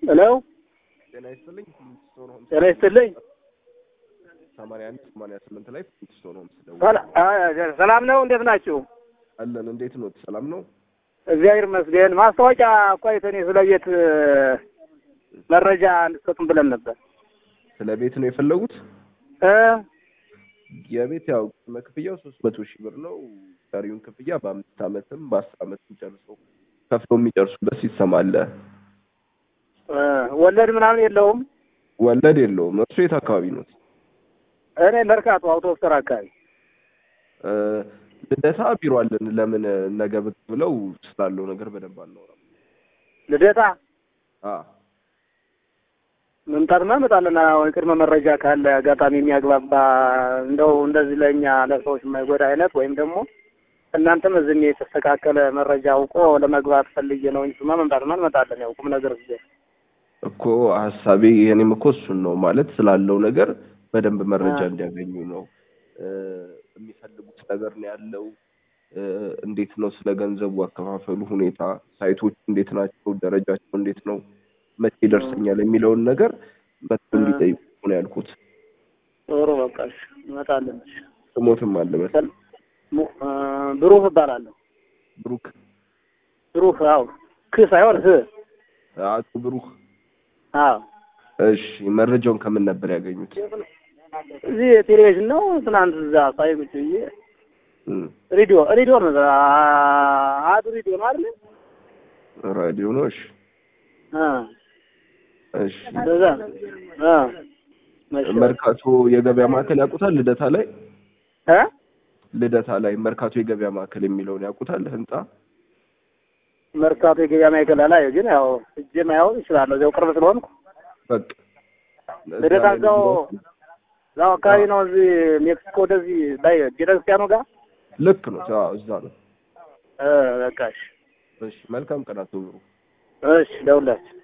ሄሎ ጤና ይስጥልኝ። ፍሊንትስቶን ሆምስ ጤና ይስጥልኝ። ሰማንያ አንድ ሰማንያ ስምንት ላይ ፍሊንትስቶን ሆምስ ደውል ሰላ- አ- ሰላም ነው? እንዴት ናችሁ? አለን። እንዴት ነው? ሰላም ነው? እግዚአብሔር ይመስገን። ማስታወቂያ እኮ አይተን ስለ ቤት እ፣ መረጃ እንድትሰጡን ብለን ነበር ስለ ቤት ነው የፈለጉት? እ የቤት ያው ቅድመ ክፍያው ሶስት መቶ ሺህ ብር ነው። ቀሪውን ክፍያ በአምስት ዓመትም በአስር ዓመትም ጨርሰው ከፍለው የሚጨርሱበት ሲስተም አለ። እ፣ ወለድ ምናምን የለውም። ወለድ የለውም። እርሱ የት አካባቢ ነው? እኔ መርካቶ አውቶቡስ ተራ አካባቢ እ፣ ልደታ ቢሮ አለን። ለምን ነገ ብቅ ብለው ስላለው ነገር በደንብ አናወራም? ልደታ አ መምጣትማ እመጣለን። አዎ፣ የቅድመ መረጃ ካለ አጋጣሚ የሚያግባባ እንደው እንደዚህ ለእኛ ለሰዎች የማይጎዳ አይነት ወይም ደግሞ እናንተም እዚህ የተስተካከለ መረጃ አውቆ ለመግባት ፈልጌ ነው እንጂ ማ መምጣትማ እንመጣለን። ያው ቁም ነገር ጊዜ እኮ ሀሳቤ የኔም እኮ እሱን ነው ማለት ስላለው ነገር በደንብ መረጃ አ። እንዲያገኙ ነው። እ፣ የሚፈልጉት ነገር ነው ያለው። እ፣ እንዴት ነው ስለ ገንዘቡ አከፋፈሉ ሁኔታ፣ ሳይቶች እንዴት ናቸው፣ ደረጃቸው እንዴት ነው፣ መቼ ይደርሰኛል የሚለውን ነገር መጥተው አ። እንዲጠይቁ ነው ያልኩት። ጥሩ በቃ እሺ፣ እንመጣለን። እሺ። ስሞትም አለበት ሰል- ሙ- እ፣ ብሩህ እባላለሁ። ብሩክ ብሩህ አዎ፣ ክ ሳይሆን ህ አቶ ብሩክ። አዎ። እሺ መረጃውን ከምን ነበር ያገኙት? እዚህ ቴሌቪዥን ነው። ትናንት እዛ ሳይ ቁጭ ብዬ እም፣ ሬዲዮ ሬዲዮ ነው አ- አዱ ሬዲዮ ነው አይደል? ራዲዮ ነው። እሺ አ እሺ እንደዛ አ መቼ መርካቶ የገበያ ማዕከል ያውቁታል? ልደታ ላይ እ ልደታ ላይ መርካቶ የገበያ ማዕከል የሚለውን ያውቁታል? ህንጻ መርካቶ የገበያ ማዕከል ላይ ግን ያው እጄ ማያው እችላለሁ። እዚያው ቅርብ ስለሆንኩ በቃ ልደታ እዛው እዛው አካባቢ ነው። እዚህ ሜክሲኮ ወደዚህ ላይ ቤተክርስቲያኑ ጋር ልክ ነው። አዎ እዛ ነው። እ በቃ እሺ እሺ መልካም ቀን አቶ ብሩ። እሺ ደውላችሁ